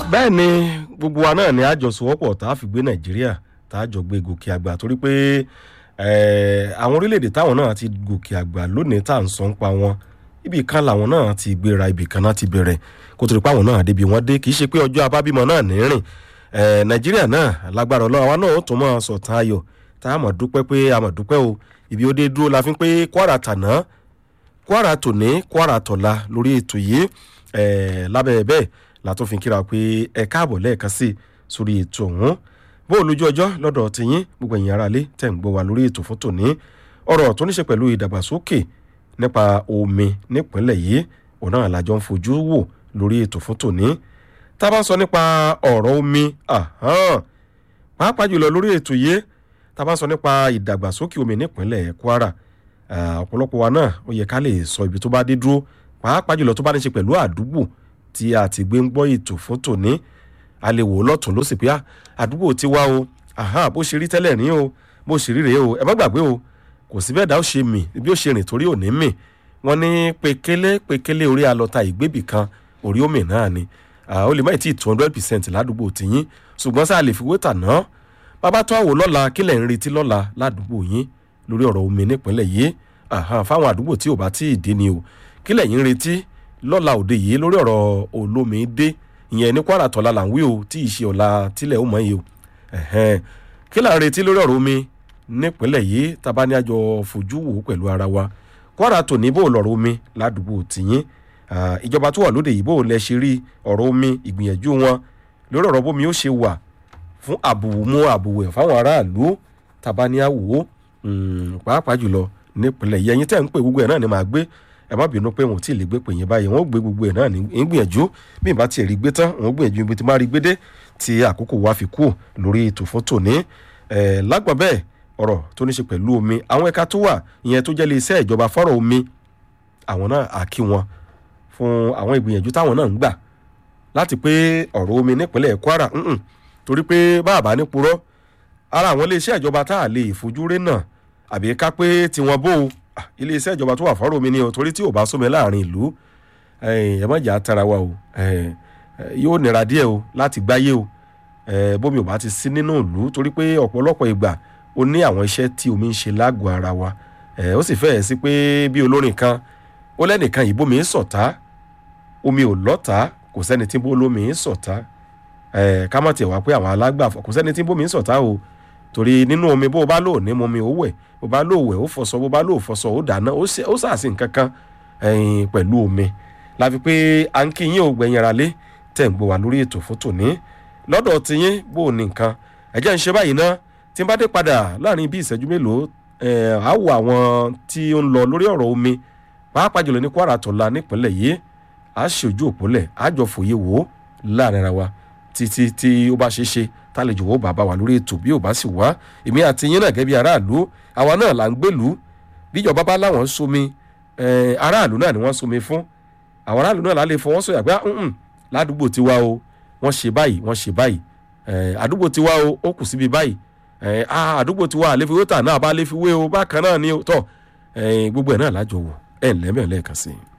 bẹ́ẹ̀ ni gbogbo wa náà ni àjọsowọ́pọ̀ tá a fi gbé nàìjíríà tá a jọ gbé gòkè àgbà torí pé àwọn orílẹ̀-èdè táwọn náà ti gòkè àgbà lónìí tá à ń sọ ń pa wọn ibì kan làwọn náà ti gbéra ibì kan náà ti bẹ̀rẹ̀ kó tó di pé àwọn náà débi wọn dé kì í ṣe pé ọjọ́ abábímọ náà ní rìn nàìjíríà náà lágbára ọlọ́run àwa náà ó tún mọ́ sọ̀tàn ayọ̀ tá a mọ̀ dúpẹ́ pé a mọ̀ dúpẹ́ o ibi ó dé dúró la fi ń pé kwara tàná kwara tòní kwara tọ̀la lórí ètò yìí lábẹ́ bẹ́ẹ̀ látún fi kíra pé ẹ káàbọ̀ lẹ́ẹ̀kan sí sórí ètò ọ̀hún bó olójú ọjọ́ lọ́dọ̀ tiyín gbogbo ẹ̀yìn aráalé tẹ̀ ń gbọ́ wa lórí ètò fún tòní ọ̀rọ̀ tó ní ṣe pẹ̀lú ìdàgbàsókè nípa omi nípínlẹ̀ yìí òun náà làjọ ń fojú wò lórí ètò fún tòní tá a bá sọ nípa ọ̀rọ̀ omi pàápàá jùlọ lórí ètò yìí tá a bá sọ nípa ìdàgbàsókè omi nípínlẹ̀ kwara ọ̀pọ̀lọpọ̀ wa náà ó yẹ ká lè sọ ibi tó bá dé dúró pàápàá jùlọ tó bá ní ṣe pẹ̀lú àdúgbò tí a ti gbé ń gbọ́ ètò fún tòní a lè wò ó lọ́tún ló sì pé àdúgbò ti wá o bó ṣe rí tẹ́lẹ̀ rí o bó ṣe rí rèé o ẹ má gbàgbé o kò sí bẹ́ẹ̀ dá ó ṣe mì bí ó ṣe rìn torí òní mì wọ́n ní pekele pekele orí alọ́ta ìgbébì kan orí omi náà ni ó lè má ì tí two hundred percent ládùúgbò tìyín ṣùgbọ́n sáà lè fi wé tàná bàbá tó àwò lọ́la kílẹ̀ ń retí lọ́la ládùúgbò yín lórí ọ̀rọ̀ omi nípínlẹ̀ yìí fáwọn àdúgbò tí ò bá tí ì dé ni o kílẹ̀ yín retí lọ́la òde yìí lórí ọ̀rọ̀ olómi dé ìyẹn ní kwara tọ́la là ń wí o tí ì ṣe ọ̀la tílẹ̀ ó mọ̀ yìí o kí là ń retí lórí ọ̀rọ̀ omi nípínlẹ̀ yìí tàbá ní àjọ fojú wò pẹ̀lú ara wa kwara tò ní bó lọ̀rọ̀ omi ládùúgbò tìyín ìjọba tó wà lóde yìí bó lẹ ṣe rí ọ̀rọ̀ omi ìgbìyànjú wọn lórí ọ̀rọ̀ bómi ó ṣe wà fún àbùmú àbùwẹ̀ fáwọn aráàlú tàbá ní àwò pàápàá jùlọ nípínlẹ̀ yìí ẹ̀yin tẹ́ ń pè gbogbo ẹ̀ náà ni màá gbé ẹ má bínú pé wọn ò tí ì lè gbé pè yín báyìí wọn ò gbé gbogbo ẹ náà ní gbìyànjú bí ìbá tiẹ̀ rí gbé tán wọn ò gbìyànjú ibi tí má rí gbé dé tí àkókò wa fi kú lórí ètò fún tòní ẹ lágbọ̀n bẹ́ẹ̀ ọ̀rọ̀ tó ní ṣe pẹ̀lú omi àwọn ẹ̀ka tó wà ìyẹn tó jẹ́ lé iṣẹ́ ìjọba fọ́rọ̀ omi àwọn náà á kí wọn fún àwọn ìgbìyànjú táwọn náà ń gbà láti pé ọ̀rọ̀ omi nípínlẹ̀ kwara torí pé báàbá ní purọ́ ara àwọn ilé iṣẹ́ ìjọba tá a lè fojú rí náà àbí ká pé tiwọn bó o iléeṣẹ́ ìjọba tó wà fọ́rọ̀ mi ni o torí tí ò bá sómi láàrin ìlú ẹ má jà tara wa o yóò nira díẹ̀ o láti gbáyé o bómi ò bá ti sí nínú ìlú torí pé ọ̀pọ̀lọpọ̀ ìgbà ó ní àwọn iṣẹ́ tí omi ń ṣe lágọ̀ọ́ ara wa ó sì fẹ́ẹ̀ sí pé bí olórin kan ó lẹ́nìkan yìí bómi ń sọ̀tá omi ò lọ́ta kò sẹ́ni tí bómi ń sọ̀tá ká má tiẹ̀ wá pé àwọn alágbàfọ̀ kò sẹ́ni tí bómi ń sọ̀tá o torí nínú omi bó o bá lò ní momi ó wẹ̀ bó bá lò wẹ̀ ó fọṣọ bó bá lò fọṣọ ó dáná ó sàásì nǹkan kan pẹ̀lú omi láfi pé à ń kíyìn ò gbẹ̀yìn ara lé tẹ̀ ń gbọ́ wá lórí ètò fún tòní lọ́dọ̀ tiyín bó o ní nǹkan ẹ̀jẹ̀ ń ṣe báyìí ná tí n bá dé padà láàrin bí ìṣẹ́jú mélòó á wo àwọn tí ó ń lọ lórí ọ̀rọ̀ omi pàápàá jùlọ ní kwara tọ̀la nípínlẹ̀ yìí á ṣe ojú òpólẹ̀ á jọ fòye wò ó láàrin ara wa títí tí ó bá ṣe é ṣe tálejò wo bàbá wa lórí ètò bí ò bá sì wá èmi àti yín náà gẹ́gẹ́ bí aráàlú àwa náà là ń gbèlú bíjọba bá láwọn ń somi aráàlú náà ni wọ́n somi fún àwọn aráàlú náà lálẹ́ fọwọ́ sọ̀yà pé ládùúgbò tiwa o wọ́n ṣe báyìí wọ́n ṣe báyìí àdúgbò tiwa o ó kù síbi báyìí àdúgbò tiwa àlefiwé tà náà bá léfiwé o bákan náà ni tọ́ gbogbo ẹ̀ náà lájọ wò ẹ̀ ńlẹ́mẹ̀ lẹ́ẹ̀kan sí i.